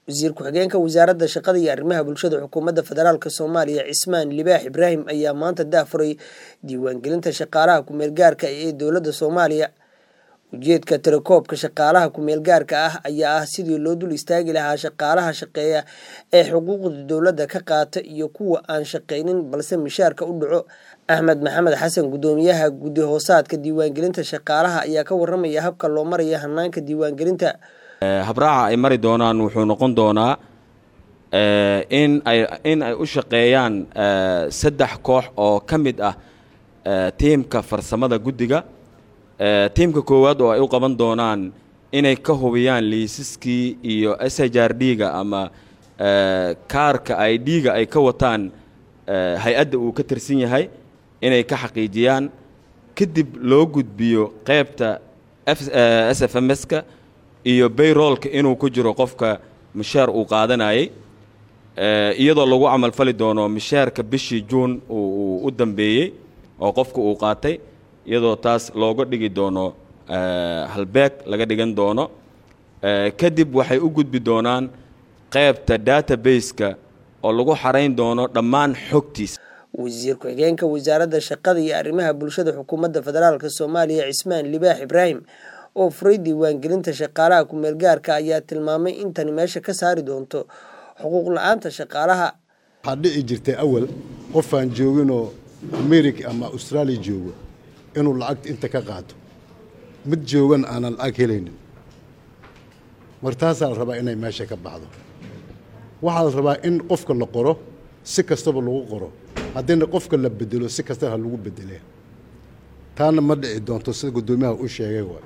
wasiir ku-xigeenka wasaaradda shaqada iyo arrimaha bulshada xukuumadda federaalk soomaaliya cismaan libaax ibraahim ayaa maanta daafuray diiwaangelinta shaqaalaha ku-meelgaarka ee dowladda soomaaliya ujeedka tirakoobka shaqaalaha ku-meelgaarka ah ayaa ah sidii loo dul istaagi lahaa shaqaalaha shaqeeya ee xuquuqda dowladda ka qaata iyo kuwa aan shaqaynin balse mishaarka u dhaco axmed maxamed xasan guddoomiyaha guddi hoosaadka diiwaangelinta shaqaalaha ayaa ka waramaya habka loo maraya hanaanka diiwaangelinta habraaca ay mari doonaan wuxuu noqon doonaa in ay in ay u shaqeeyaan saddex koox oo ka mid ah tiimka farsamada guddiga tiimka koowaad oo ay u qaban doonaan inay ka hubiyaan liisaskii iyo s h r d-ga ama kaarka i d-ga ay ka wataan hay-adda uu ka tirsan yahay inay ka xaqiijiyaan kadib loo gudbiyo qeybta s f m s-ka iyo bayroolka inuu ku jiro qofka mishaar uu qaadanayay iyadoo lagu camalfali doono mishaarka bishii juun uu u dambeeyey oo qofka uu qaatay iyadoo taas looga dhigi doono halbeeg laga dhigan doono kadib waxay u gudbi doonaan qeybta database-ka oo lagu xarayn doono dhammaan xogtiisa wasiir ku-xigeenka wasaaradda shaqada iyo arrimaha bulshada xukuumadda federaalk soomaaliya cismaan libaax ibraahim oo furay diiwaangelinta shaqaalaha ku-meelgaarka ayaa tilmaamay in tani meesha ka saari doonto xuquuq la-aanta shaqaalaha waxaa dhici jirtay awal qofaan jooginoo america ama austraaliya joogo inuu lacagta inta ka qaato mid joogan aanan lacag helaynin mar taasaa la rabaa inay meesha ka baxdo waxaa la rabaa in qofka la qoro si kastaba lagu qoro haddiina qofka la bedelo si kastaba ha lagu bedelee taana ma dhici doonto sida guddoomiyaha u sheegay waay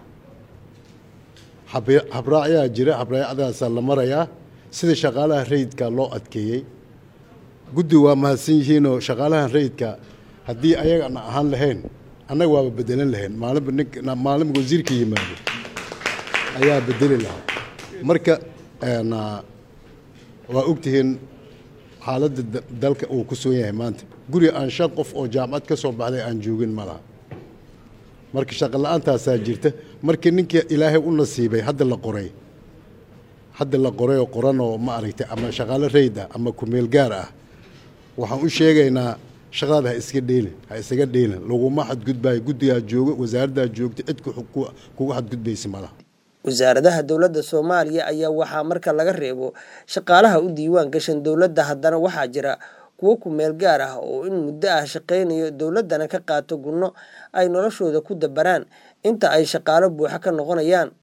habraacyaa jira habraacadaasaa la marayaa sida shaqaalaha rayidka loo adkeeyey guddi waa mahadsan yihiinoo shaqaalaha rayidka haddii ayagana ahaan lahayn annaga waaba bedelan lahayn maalinba nin maalinba wasiirka yimaado ayaa bedeli lahaa marka waa ogtihiin xaaladda dalka uu ku sugan yahay maanta guri aan shan qof oo jaamacad ka soo baxday aan joogin ma laha marka shaqo la-aantaasaa jirta markii ninkii ilaahay u nasiibay hadda la qoray hadda la qoray oo qoranoo ma aragtay ama shaqaalo rayd ah ama kumeel gaar ah waxaan u sheegaynaa shaqadaada ha iska dheelin ha isaga dheelin laguma xadgudbaayo guddigaa jooga wasaaraddaa joogta cid kuga xadgudbaysa malaha wasaaradaha dowladda soomaaliya ayaa waxaa marka laga reebo shaqaalaha u diiwaan gashan dowladda haddana waxaa jira kuwo ku-meel gaar ah oo in muddo ah shaqaynayo dowladdana ka qaato gunno ay noloshooda ku dabaraan inta ay shaqaalo buuxa ka noqonayaan